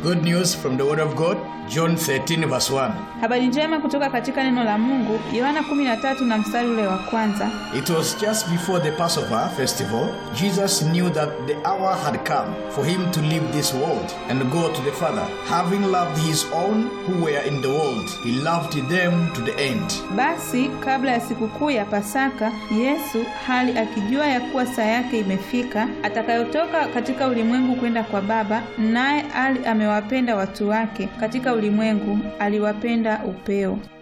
Good news from the Word of God, John 13, verse 1. Habari njema kutoka katika neno la Mungu, Yohana 13 na mstari ule wa kwanza. It was just before the Passover festival, Jesus knew that the hour had come for him to leave this world and go to the Father. Having loved his own who were in the world, he loved them to the end. Basi kabla ya sikukuu ya Pasaka, Yesu hali akijua ya kuwa saa yake imefika atakayotoka katika ulimwengu kwenda kwa Baba, naye ali amewapenda watu wake katika ulimwengu, aliwapenda upeo.